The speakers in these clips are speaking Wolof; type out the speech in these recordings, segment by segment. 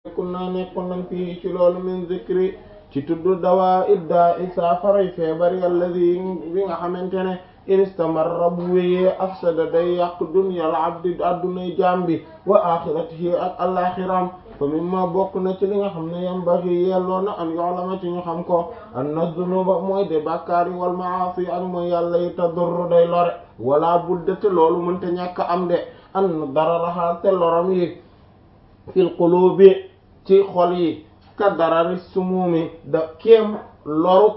kun naa nekkoon nañ fii ci loolu min zikri ci tudd dawaa iddaa i saafaray feebar alladi bi nga xamante ne in istamarra bu wéyee afsada day yàq dunyal abdi addunay jaam bi wa axiratihi ak alaxiram fa mimma bokk na ci li nga xam ne yambaxi yelloo na an yoolama ci ñu xam ko anna dunuba mooy de bàkkaar yi wal maasi ak mooy yàlla yi tadurru day lore wala budde te loolu mënte ñàkk am de an dara raxaa te loram yi fil qulubi ci xol yi ka darari sumumi da kéem loru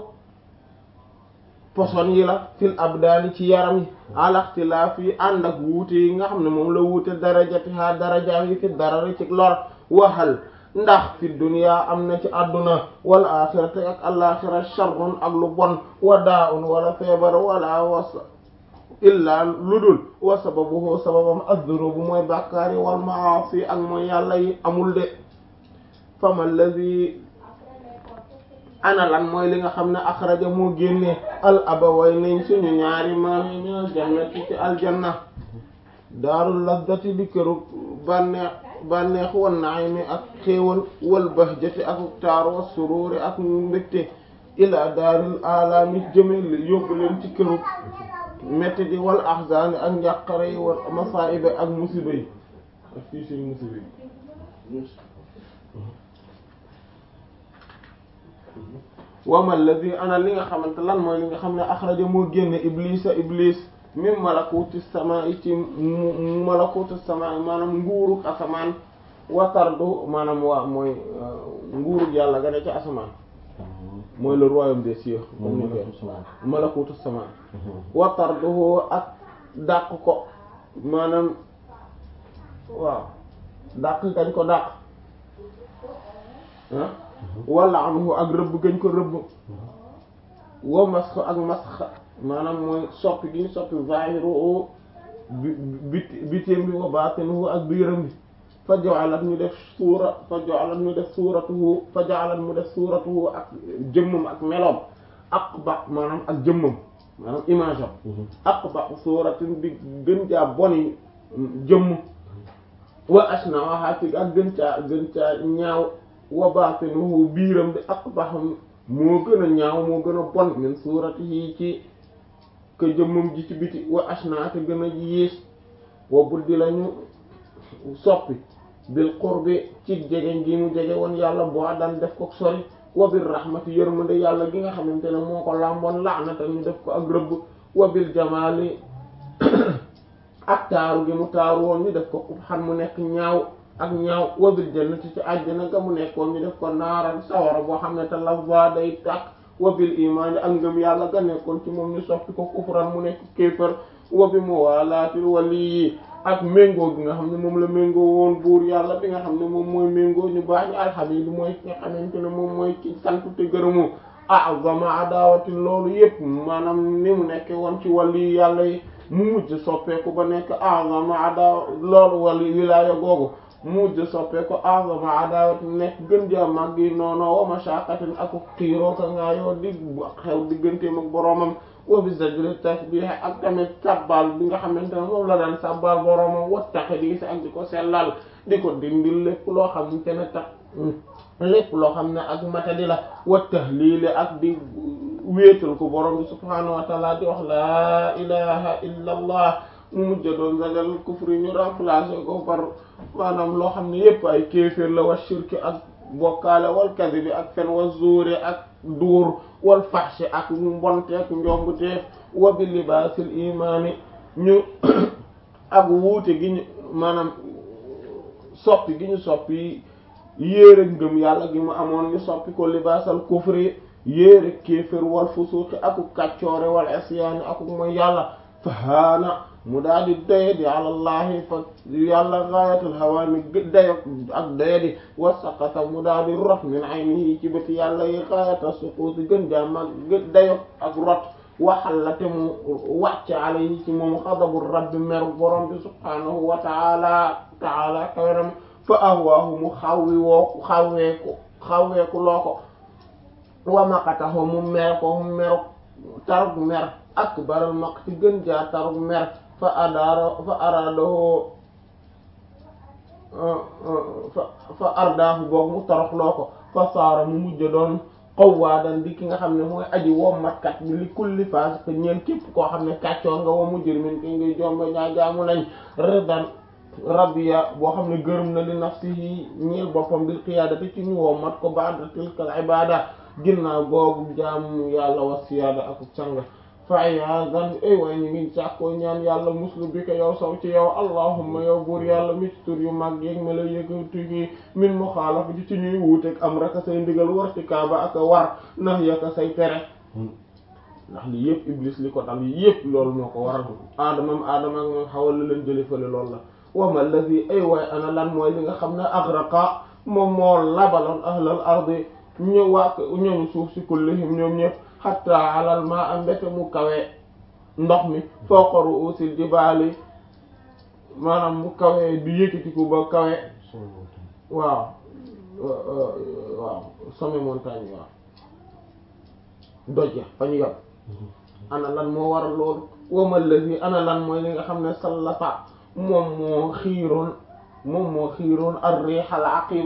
poson yi la fil abdaani ci yaram yi alaxtilaaf yi ànd ak wuute yi nga xam ne moom la wuute darajati ha daraja yi fi darari ci lor waxal ndax fi dunya am na ci àdduna wal axirati ak alaxira sharrun ak lu bon wa daa un wala feebar wala was illa lu dul wa sababuhu sababam az-zunubu mooy bàkkaar yi wal maasi ak mooy yàlla yi amul de fama allazi ana lan mooy li nga xam ne axraja moo génne al abaway nañ suñu ñaari maam yi min aljannati ci aljanna daarul lazzati di këru bànneex bànneex wan naimi ak xéewal wal bahjati ak taar wa sururi ak mbégte ila daaril alaami jëme yóbbu leen ci këru metti di wal ahzaani ak njàqare yi wal masaa'ibi ak musiba yi ak fii suñu musiba yi wama alladi ana li nga xamante lan mooy li nga xam ne axraja moo génne iblisa iblis min malakuti samaa'i ci malakuti samaa'i maanaam nguurug asamaan watardu maanaam waa mooy nguurug yàlla ga ne ci asamaan mooy le royaume des cieux comme ni ko malakutu samaa watarduhu ak dàq ko maanaam waaw dàq gañ ko dàq ah wala anhu ak rëbb gañ ko rëbb wa masx ak masx maanaam mooy soppi gi ñu soppi zahiru bi biti bitéem bi wa batinuhu ak biiram bi fa ja'alat ñu def suura fa ja'alat ñu def suuratuhu fa ja'alat mu def suuratuhu ak jëmmam ak meloom aqba maanaam ak jëmmam maanaam image am aqba suuratin bi gën caa boni jëmm wa ashna'aha ci ak gën caa gën caa ñaaw wa batinuhu biiram bi aqbahum moo gën a ñaaw moo gën a bon min suuratihi ci ka jëmmam ji ci biti wa ashna te gën a yées wa buddi lañu soppi bil qurbi ci jege gi mu jege woon yàlla boo daan def ko sori wa bil rahmati yërmande yàlla gi nga xamante ne moo ko làmboon laanata ñu def ko ak rëbb wa bil jamaali ak taaru gi mu taaru woon ñu def ko xan mu nekk ñaaw ak ñaaw wa bil jannati ci àjjana ga mu nekkoon ñu def ko naaran sawara boo xam ne te lava day tàkk wa bil imaani ak ngëm yàlla ga nekkoon ci moom ñu soppi ko kufran mu nekk kéefër wa bi muwalaatil wali ak méngoo gi nga xam ne moom la méngoo woon buur yàlla bi nga xam ne moom mooy méngoo ñu baax ñu alxamidu mooy ki nga xamante ne moom mooy ki sant te gërëmu a'zama adawatin loolu yëpp maanaam ni mu nekke woon ci wali yàlla yi mu mujj soppeeku ba nekk a'zama adawa loolu wali wilaaya googu mu mujj soppeeku a'zama adawatin nekk gën jaa màgg yi noonu wa mashaqatin ak xiiroo ka ngaa yoo di xew digganteem ak boroomam wa bi zajri tasbih ak tamit sabbal bi nga xamante ne moom la daan sabbal boroomam wa taxdiis ak di ko sellal di ko dindil lépp loo xamante ne tax lépp loo xam ne ak matadi la wa tahliil ak di wéetal ko borom bi subhaanahu wa taala di wax laa ilaha illa allah mu mujj doon zajal kufri ñu remplacé ko par maanaam loo xam ne yépp ay kéeféer la wa shirki ak bokkaale wal kadibi ak fen wa zuuri ak duur wal fahshi ak mbonte ak njombuteef wa bi libaasil imaani ñu ak wuute gi ñu maanaam soppi gi ñu soppi yéere ngëm yàlla gi mu amoon ñu soppi ko libaasal kufri yéere kéefër wal fusuuqi aku kaccoore wal isyaani aku mooy yàlla fahaana mu daal di doye di àlallahi fa yàlla gaayatul hawaani dayo ak doye di wasaqata mu daal di rot min aynihi ci bëti yàlla yi gaayata suquuti gën jaamag dayo ak rot waxalla te mu wàcc alayhi ci moom xadabu rabbi meru borom bi subhaanahu wa taala taala kaweram fa ahwaahu mu xawwi woo xawweeku xawweeku loo ko wa maqatahu mu mer ko mu meru tarug mer akbaral maq ci gën jaa tarug mer fa adaara fa araadahu fa fa ardaahu boog mu toroxloo ko fa saara mu mujj doon qawwaadan di ki nga xam ne mooy aji wommatkat bi li kulli faasiq ñeen képp koo xam ne kàccoor nga wa mujrimin ki ngi jomba ñaa jaamu nañ ridan rabbiya boo xam ne gërëm na li nafsihi ñeel boppam bil qiyaadati ci ñu wommat ko ba'da tilkal ibaada ginnaaw googu jaamu yàlla wa siyaada ak sang fa iyaadan ay waay ñu ngi sàkkoo ñaan yàlla muslu bi ko yow saw ci yow allahumma yow buur yàlla mi ci tur yu mag yeeg ma la yëkkati min muxaalafati ci ñuy wuuteeg am raka say ndigal war ci kaaba ak war nax yaka say tere ndax li yëpp iblis li ko dal yëpp loolu moo ko waral aadamam aadama ak moom xawal la leen jële fële loolu la wama allazi ay waay ana lan mooy li nga xam ne aghraqa moom moo labaloon ahlal ardi ñu waa ñooñu suuf si kullihim ñoom ñëpp hatta alal ma am mbete mu kawe ndox mi fawqa ru'usil jibaali maanaam mu kawe du yëkkatiku ba kawe waaw waaw sommet montagne waaw doj ya fa ñu yam ana lan moo waral loolu wama allazi ana lan mooy li nga xam ne sallata moom moo xiiroon moom moo xiiroon ar-rih al-aqim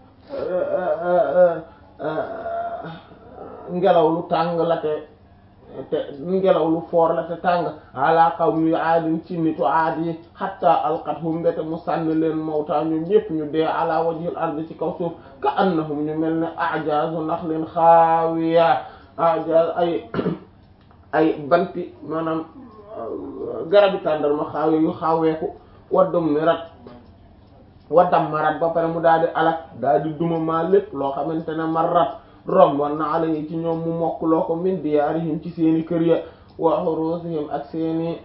ngelaw lu tàng la te te ngelaw lu foor la te tàng ala qawmi aadin ci nitu aad yi hatta alqathum mbete mu sànni leen mawta ñoom ñépp ñu dee ala wajhil ardi ci kaw suuf ka annahum ñu mel ne ajazu naxlin xaawiya ajaz ay ay banti maanaam garabi tàndarma xaawi yu xaaweeku waddum mi rat waddam ma rat ba pare mu daal di alak daal di duma maa lépp loo xamante ne ma rat rom wan na ala yi ci ñoom mu mokk loo ko min diyaarihim ci seeni kër ya wa xurusihim ak seeni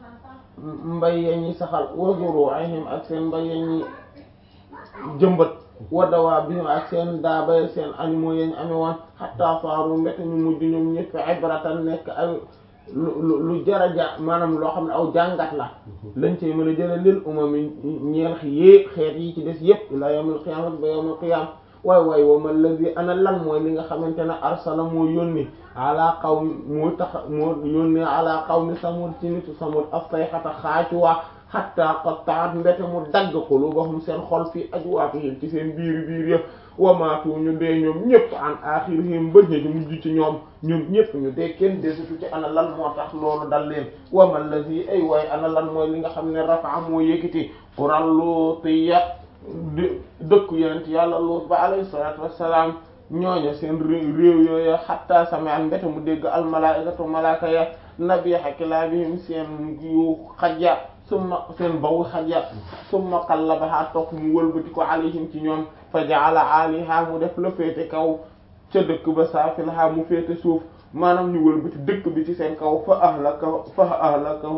mbay ya ñi saxal wa zuru'ihim ak seen mbay ya ñi jëmbat wa dawaabihim ak seen daabaya seen animaux ya ñu ame woon hatta faaru mbete ñu mujj ñoom ñëpp ibratan nekk ay lu lu jaraja maanaam loo xam ne aw jàngat la lañ cey mën a jële lil umami ñeel yée xeet yi ci des yépp ila yawmil qiyaamati ba yawmil qiyaam waay waay wa ma lazi ana lan mooy li nga xamante ne arsala moo yónni ala qawmi moo tax moo yónni ala qawmi samud ci nitu samud as-sayhata xaacuwa hatta qatta'at mbete mu dagg qulubahum seen xol fii ajwaafihim ci seen biiri biir yëpp wamaatu ñu dee ñoom ñëpp an axirihim ba ñu mujj ci ñoom ñoom ñëpp ñu dee kenn desutu ci ana lan moo tax loolu dal leen wama lazi ay waay ana lan mooy li nga xam ne rafa moo yëkkati quralutiya dëkku yonent yàlla Luut ba alayhi salaatu wassalaam ñooña seen réew yooya xatta sami'an mbete mu dégg almalaikatu malaaka ya nabiha kilaabihim seen yu xajja summa seen bawu xajja summa qallabaha toog mu wëlbati ko alayhim ci ñoom fa ja'ala aliha mu def la féete kaw ca dëkk ba saafilaha mu féete suuf maanaam ñu wëlbati dëkk bi ci seen kaw fa ahlaka fa ahlaka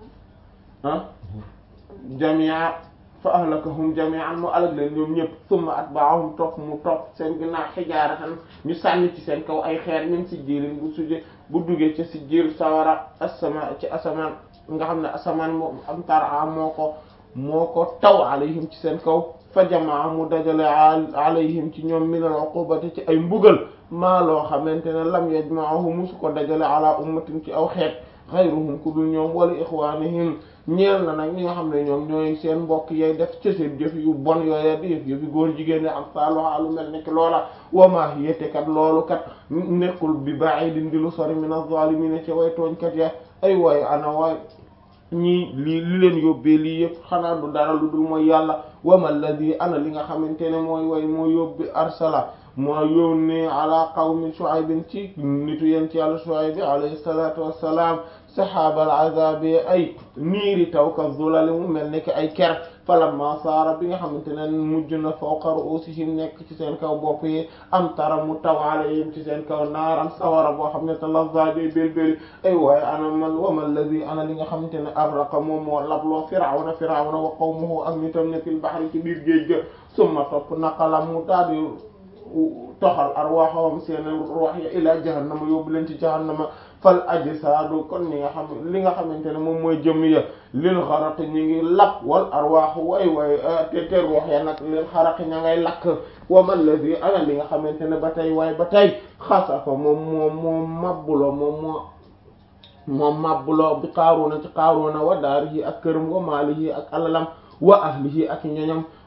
ah jamia fa ahlakahum jami'an mu alag leen ñoom ñëpp summa atba'ahum topp mu topp seen ginnaaw xijaaratan ñu sànni ci seen kaw ay xeer min si jiilin bu suje bu duggee ca si jiir sawara asama ci asamaan nga xam ne asamaan moom am tara moo ko moo ko taw alayhim ci seen kaw fa jamaa mu dajale alayhim ci ñoom min al uqubati ci ay mbugal maa loo xamante ne lam yajma'uhu musu ko dajale ala ummatin ci aw xeet xayruhum ku dul ñoom wala ixwanihim ñeel na nag ñi nga xam ne ñoom ñooy seen mbokk yay def ci seen jëf yu bon yooya di yëf yëfi góor jigéen ne am saaluha lu mel nekk loola wama yete kat loolu kat nekkul bi ba'idin di lu sori min az-zalimin ci way tooñkat ya ay waay ana waay ñii lii li leen yóbbee lii yëpp xanaa du dara lu dul mooy yàlla wama alladhi ana li nga xamante ne mooy way moo yóbbi arsala moo yónnee ala qawmi Shuaybin ci nitu yeen ci yàlla Shuayb alayhi salatu wassalam sahaabal azabi ay niiri taw ka zulali mu mel ni ki ay ker falamma saara bi nga xamante ne mujj na fawqa ru'usihim nekk ci seen kaw bopp yi am tara mu taw alayhim ci seen kaw naaram sawara boo xam ne talazza day belbeli ay waaye ana man wa ma alladhi ana li nga xamante ne aghraqa moom moo labloo firawna firawna wa qawmuhu ak nitam ne fil bahri ci biir géej ga summa topp naqala mu daal di toxal arwaxawam seen ruux ya ila jahannama yóbbu leen ci jahannama fal ajsaadu kon ñi nga xam li nga xamante ne moom mooy jëm ya lil xaraq ñi ngi lakk wal arwaaxu way way te te ruux ya nag lil xaraq ña ngay lakk wa man ladhi ana li nga xamante ne ba tey waay ba tey xasafa moom moom moom mabbuloo moom moo moom mabbuloo bi Qaaruuna ci Qaaruuna wa daarihi ak këram wa maalihi ak alalam wa ahlihi ak ñoñam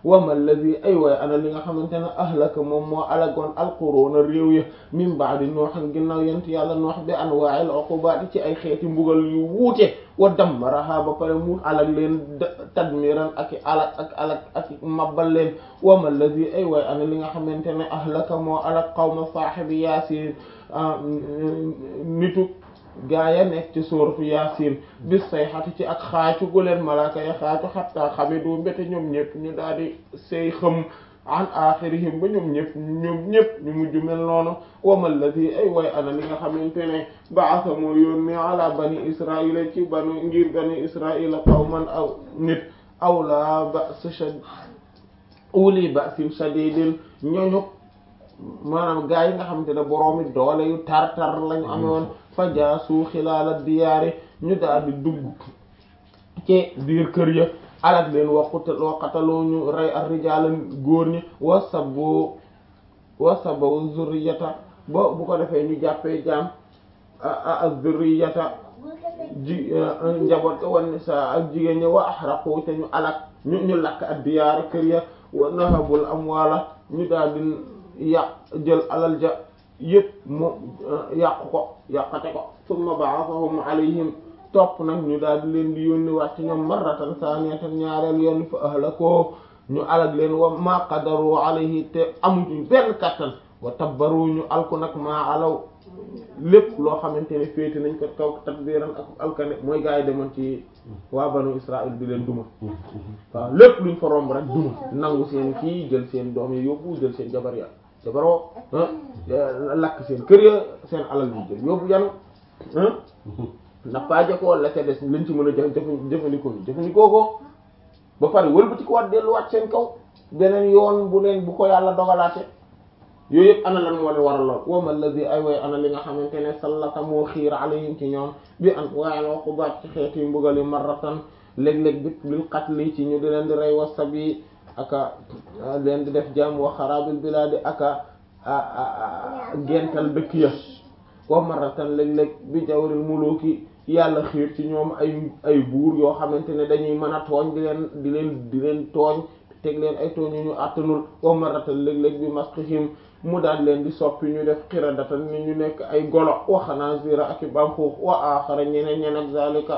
wama alladi ay waay ana li nga xamante ne ahlaka moom moo alagoon alquruuna réew ya min ba'di nooxan ginnaaw yent yàlla noox bi anwaa'il uqubaati ci ay xeeti mbugal yu wuute wa dammaraha ba pare mu alag leen tadmiran ak i alag ak alag ak mabbal leen wama alladi ay waay ana li nga xamante ne ahlaka moo alag qawma saahibi yaasin nitu gaa ya nekk ci suuratu yaasin bis sayxati ci ak xaacu gu leen malaaka ya xaacu xatta xamidu mbéte ñoom ñëpp ñu daal di say xëm an axirihim ba ñoom ñëpp ñoom ñëpp ñu mujj mel noonu wama alladi ay way ana li nga xamante ne baasa moo yónni ala bani israila ci banu ngir bani israila qawman aw nit aw la ba's shad uli ba'sin shadidin ñooñu maanaam gaa yi nga xamante ne boroomi doole yu tar-tar lañu amoon fa jaasu xilaala diyaari ñu daal di dugg ci biir kër ya alak leen waqut waqataloo ñu rey ar rijaala góor ñi wa sabbo wa sabbo zurriyata ba bu ko defee ñu jàppee jaam a zurriyata ji njaboot ko wan sa ak jigéen ñi wa ahraqu te ñu alak ñu ñu lakk ak diyaara kër ya wa nahabul amwaala ñu daal di yàq jël alal ja yëpp mu yàq ko yàqate ko summa ba'athahum alayhim topp nag ñu daal di leen di yónni wàcc ñoom marratan saaniyatan ñaareel yoon fa ahlakoo ñu alag leen wa ma qadaru alayhi te amuñu benn kattan wa tabbaru ñu alku nag maa alaw lépp loo xamante ne féeti nañ ko kaw tadbiran ak alkane mooy gaa yi demoon ci waa banu Israël di leen duma waaw lépp luñ fa romb rek duma nangu seen kii jël seen doom yi yóbbu jël seen jabar ya jabaroo lakk seen kër ya seen alal yi jël yóbbu yanu nappaaje ko la ca des lañ ci mën a jëf jëfandikoo ñu jëfandikoo ko ba pare wëlbati ko waat delluwaat seen kaw beneen yoon bu leen bu ko yàlla dogalaate yooyu yëpp ana lan moo leen waral lool wama alladi ay way ana li nga xamante ne sallata moo xiir alayhim ci ñoom bi an waaye uqubaat ci xeeti mbugali marratan léeg-léeg bi bil qatli ci ñu di leen di rey wasabi aka leen di def jàmm wa xarabil bilaadi aka gental dëkk ya wa marratan léeg-léeg bi jawril muluki yàlla xiir ci ñoom ay ay buur yoo xamante ne dañuy mën a tooñ di leen di leen di leen tooñ teg leen ay tooñ yu ñu àttanul wa marratan léeg-léeg bi masqihim mu daal leen di soppi ñu def xiradatan ni ñu nekk ay golo wa xanaazira ak i bamxuux wa axara ñeneen ñen ak zalika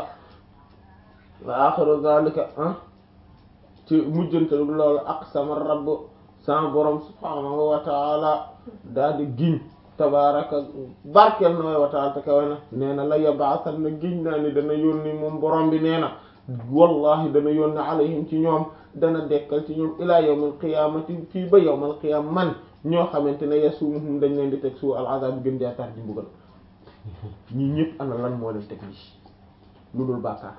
wa axiru zalika ah ci mujjantal loolu aqsama rabb sama borom subhaanahu wa taala daal di giñ tabaraka barkeel na way wa taala te kawe na nee na la yabaasan na giñ naa ni dana yónni moom borom bi nee na wallahi dana yónni alayhim ci ñoom dana dekkal ci ñoom ilaa yawmal qiyaamati fii ba yawmal qiyaama man ñoo xamante ne yasumuhum dañ leen di teg suu al azab gën jaatar di mbugal ñi ñëpp ana lan moo leen teg lii lu dul bàkkaar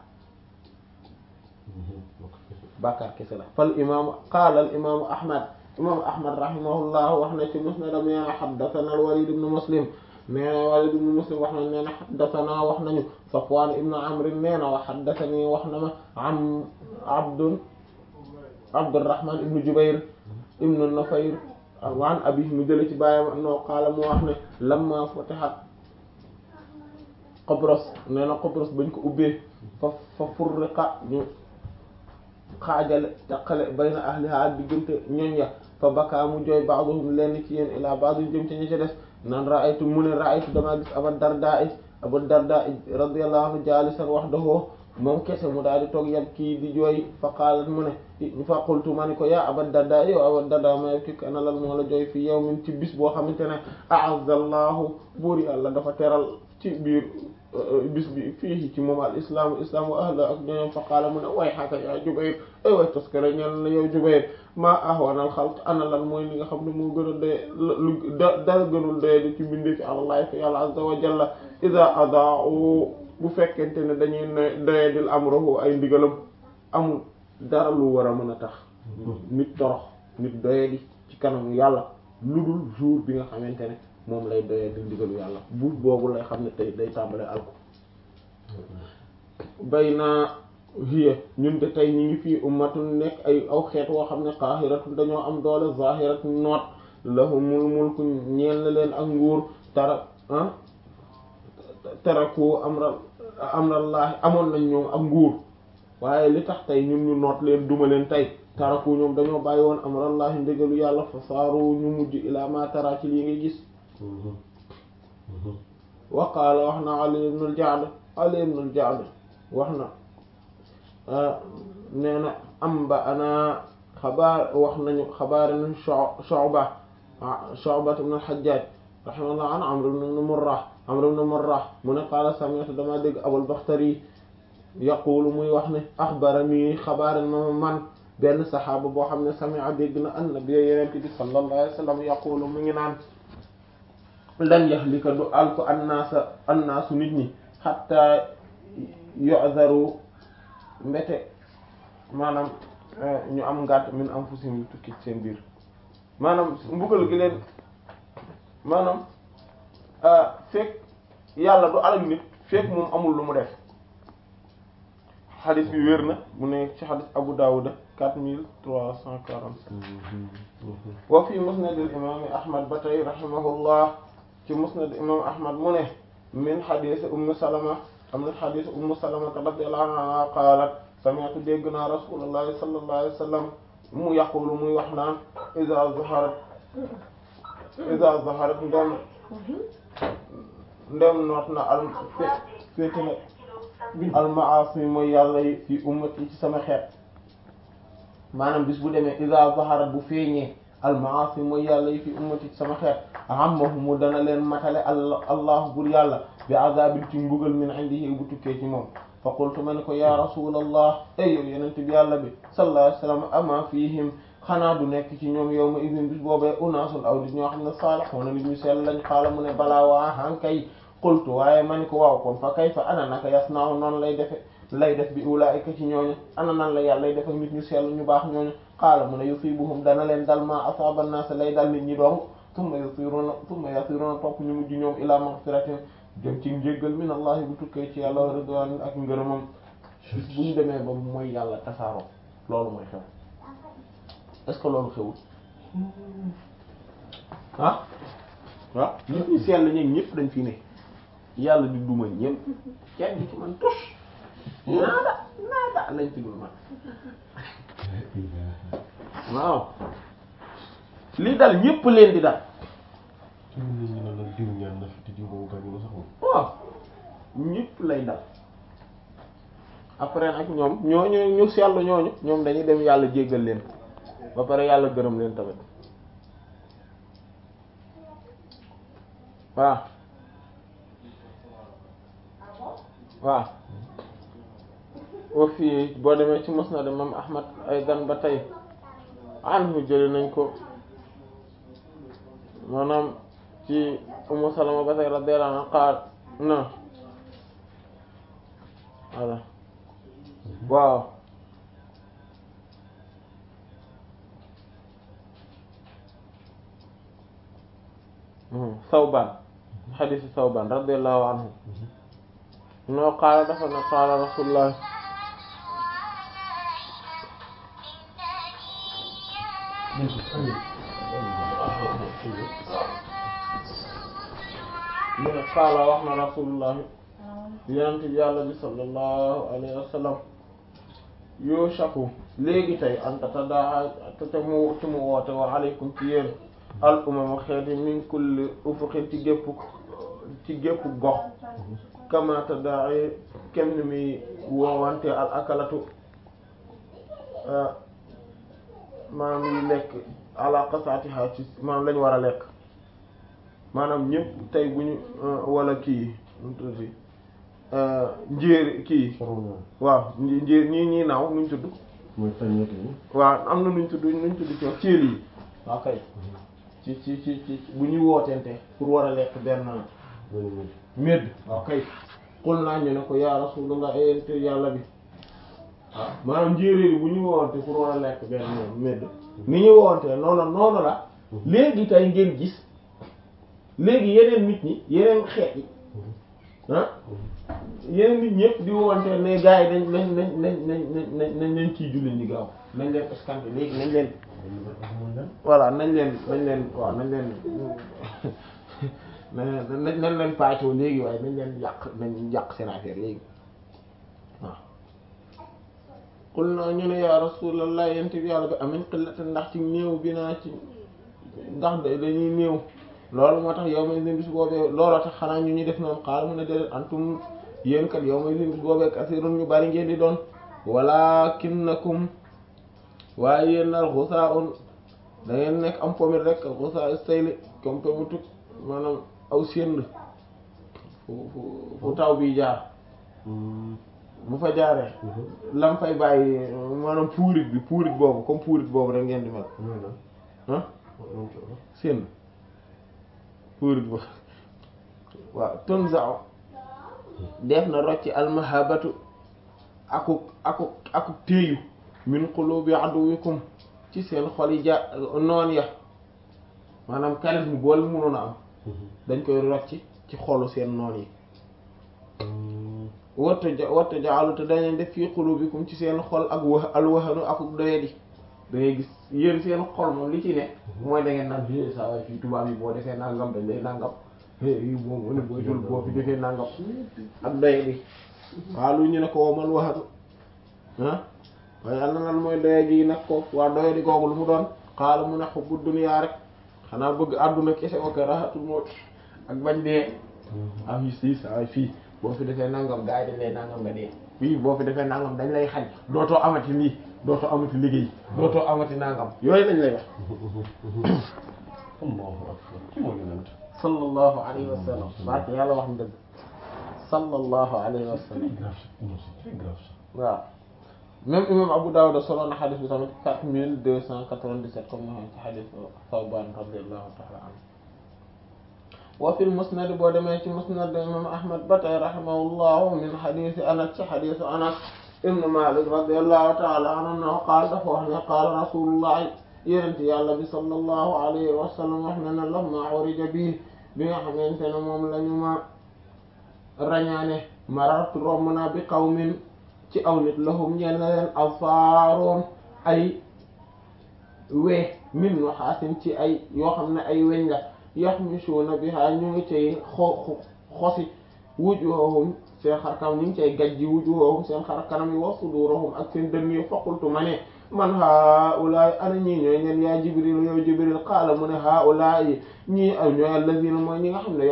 bàkkaar kese la fal imaamu qaala al imaamu ahmad imaamu ahmad rahimahullah wax na ci musnadam nee na haddathana al walid ibn muslim nee na walid ibn muslim wax na nee na haddathana wax nañu safwan ibn amr nee na wa haddathani wax na ma am abdun abdurrahman ibn jubair ibn nufayr waan abi mu jële ci bàyyam no qaala mu wax ne lamma futihat Qobros nee na Qobros bañ ko ubbee fa fa furriqa ñu xaajale taqale bayna ahliha diggante ñoñ ya fa bakaa mu jooy ba'duhum lenn ci yéen ilaa ba'du jëm ci ñi ci des naan ra'aytu mu ne ra'aytu damaa gis Abu Darda Abu Darda radiyallahu anhu jaalisan wahdahu moom kese mu daal di toog yab kii di jooy fa qaalat mu ne fa qultu ma ni ko yaa Abu Darda yow Abu Darda ma yabkik ana lan moo la jooy fi yawmin ci bis boo xamante ne a'azza Allahu buur yàlla dafa teral ci biir bis bi fii ci moom al islaamu islaam wa ahla ak ñoom fa qaala mu ne way xaaka yaa Jubayr ay way toskare ñeel na yow Jubayr maa ahwanal xalq ana lan mooy li nga xam ne moo gën a doye lu dara gënul doye di ci bindee fi àllahi fi yàlla azza wa jalla ida adaa'u bu fekkente ne dañuy ne doye dil amruhu ay ndigalam amul dara lu war a mën a tax nit torox nit doye di ci kanamu yàlla lu dul jour bi nga xamante ne moom lay doyee di ndigalu yàlla buur boobu lay xam ne tey day tàmbalee alko bay naa hiya ñun de tey ñu ngi fii ummatun nekk ay aw xeet woo xam ne qaahiratun dañoo am doole zahiratun noot lahumul mulku ñeel na leen ak nguur tara ah taraku amra amrallahi amoon nañ ñoom ak nguur waaye li tax tey ñun ñu noot leen duma leen tey taraku ñoom dañoo bàyyi woon amrallahi ndégalu yàlla fa saaru ñu mujj ila ma tara ci lii ngay gis wa qaala wax na ali ibn al-Ja'd ali ibn al-Ja'd wax na nee na amba ana xabaar wax nañu xabaar nañu Shu'ba Shu'ba ibn al-Hajjaj rahimahullah an Amr ibn Murrah Amr ibn Murrah mu ne qaala sami'tu dama dégg Abul Bakhtari yaqulu muy wax ne axbarani xabaar na man benn saxaaba boo xam ne sami'a dégg na annabi yeneen bi sallallahu alayhi wa sallam yaqulu mu ngi naan lan yahlika du alku annaasa annaasu nit ñi hatta yu'zaru mbete maanaam ñu am ngàtt min anfusihim tukki seen biir maanaam mbugal gi leen maanaam fekk yàlla du alal nit fekk moom amul lu mu def xadis bi wér na mu ne ci xadis Abu Dawud quatre mille trois cent quarante-sept wa fi musnad al imam Ahmad ba tey rahimahullah ci musnad imam Ahmad mu ne min xadis Umm Salama am na xadis Umm Salama radiyallahu anha qaalat sami'tu dégg naa rasulullahi sallallahu alayhi wa sallam mu yaqulu muy wax naan iza zaharat iza zaharat ndem ndem noot na al féete na al ma'asi mooy yàlla yi fi ummati ci sama xeet maanaam bis bu demee iza zaharat bu feeñee al ma'asi mooy yàlla yi fi ummati ci sama xeet ammahumu dana leen matale allah allahu bur yàlla bi azabin ci mbugal min indihi bu tukkee ci moom fa qultu ma ne ko ya rasulallah ay yow yenente bi yàlla bi sallallahu alayhi wasallam ama fihim xanaa du nekk ci ñoom yow ma idin bis boobee unaasul aw nit ñoo xam ne saalihuuna nit ñu sell lañ xaala mu ne balaa waa hankay qultu waaye ma ni ko waaw kon fa kayfa ana naka yasna'u noonu lay defe lay def bi ulaa'ika ci ñooñu ana nan la yàlla lay def ak nit ñu sell ñu baax ñooñu xaala mu ne yusibuhum dana leen dal ma asaaba an-naas lay dal nit ñi dong thumma yasiruna thumma yasiruna topp ñu mujj ñoom ila maghfiratin jëm ci njéggal min allahi bu tukkee ci yàlla ridwan ak ngërëmam bis bu ñu demee ba mooy yàlla tasaaroo loolu mooy xew est-ce que loolu xewul ah waaw nit ñi sell ñeeg ñëpp dañ fi ne yàlla di duma ñëpp kenn ci man tus naada naada lañ ci dul man waaw li dal ñëpp leen di dal waaw ñëpp lay dal après nag ñoom ñooñu ñu seetlu ñooñu ñoom dañuy dem yàlla jéggal leen ba pare yàlla gërëm leen tamit waaw waaw wa fii boo demee ci musnad imam ahmad ay gan ba tey anhu jëli nañ ko maanaam ci Ummu Salama ba tey radiyallahu anha qaal na voilà waaw Sawban xadiisi Sawban radiyallahu anhu noo qaala dafa ne qaala rasulullah mu ne qaala wax na rasulullahi yonent bi yàlla bi sallallahu alayhi wa sallam yushaku léegi tey anta tadaa te mu ci mu woote wa aleykum ci yéen al umama xeeti min kulli ufuqin ci gépp ci gépp gox kama tadaa kem ni muy woowante al akalatu maanaam yi lekk ala qasaatiha ci maanaam lañu war a lekk maanaam ñëpp tey bu ñu wala kii nu tuddi njéer kii waaw njéer ñii ñii naaw nuñ tudd mooy tañeet yi waaw am na nuñ tudd nuñ tudd ci wax céel yi waaw kay ci ci ci ci bu ñuy wootente pour war a lekk benn médd waaw kay xul naa ñu ne ko ya rasulullah ente yàlla bi waaw maanaam njéeréer yi bu ñuy woonte pour war a lekk benn médd ni ñu woonte noonu noonu la léegi tey ngeen gis léegi yeneen nit ñi yeneen xeet yi ah yeneen nit ñëpp di woonte ne gars yi nañ nañ nañ nañ nañ nañ nañ leen kii julli ñi gaaw nañ leen escanté léegi nañ leen voilà nañ leen nañ leen waaw nañ leen nañ nañ leen paacoo léegi waaye nañ leen yàq nañ yàq seen affaire léegi waaw xul naa ñu ne yaa rasulallah yent bi yàlla bi amin xillata ndax ci néew bi naa ci ndax dañuy néew loolu moo tax yow may sin bis boobee looloo tax xanaa ñu ñuy def noonu xaal mu ne déedéet antum yéen kat yow may sin bis boobee kasirun ñu bari ngeen di doon walakinnakum waaye yéen nal xusaa un da ngeen nekk am pomit rek xusaa sayli comme pomitu maanaam aw sénd fu fu fu taw bi jaar bu fa jaaree lam fay bàyyi maanaam puurit bi puurit boobu comme puurit boobu rek ngeen di mel ah sénd puurit boobu waaw tunza'u def na rocci almahabatu akuk akuk akuk téeyu min qulubi aduwikum ci seen xol yi ja noon ya maanaam charisme boole mënoon a am dañ koy rocci ci xolu seen noon yi watta ja watta jaalu te dañu def fii qulubikum ci seen xol ak wax alwahanu akuk doyadi da ngay gis yéen seen xol moom li ci ne mooy da ngeen naan bi saa waay fii tubaab yi boo defee nangam dañ lay nangam yi moom mu ne boo jul boo fi defee nangam ak doyadi waaw lu ñu ne ko womal waxatu ah waaye yàlla lan mooy doyadi yi nag ko waa doyadi googu lu mu doon xaala mu ne xubbu duniyaa rek xanaa bëgg àdduna kese wa karahatul mawt ak bañ dee am yi si saa fii boo fi defee nangam gars yi dañ lay nangam nga dee fii boo fi defee nangam dañ lay xañ dootoo amati lii dootoo amati liggéey dootoo amati nangam yooyu lañ lay wax sallallahu alayhi wa sallam barke yàlla wax na dëgg sallallahu alayhi wa sallam waaw même imam Abu Dawud solo na xadis bi tamit quatre mille deux cent quatre-vingt-dix-sept comme na ci xadis Thawban radiyallahu ta'ala anhu wa fil musnad boo demee ci musnad imam Ahmad ba tey rahimahullahu min xadisi Anas ci xadisu Anas ibn Malik radiyallahu ta'ala anhu na qaal dafa wax ne qaala rasulullah yonent yàlla bi sallallahu alayhi wa sallam wax na ne lamma urija bi bi nga xamante ne moom la ñu ma rañaane marartu romb naa bi qawmin ci aw nit lahum ñeel na leen afaaroon ay wee min nuhaasin ci ay yoo xam ne ay weñ la yaxmisuuna biha ñu ngi cay xo xosi wujuhahum seen xarkanam ñu ngi cay gajji wujuhahum seen xarkanam yi wa sudurahum ak seen dënn yi faqultu ma ne man haulaay ana ñii ñooy ñen yaa jibril yow jibril qaala mu ne haulaay ñii ñooy allazina mooy ñi nga xam ne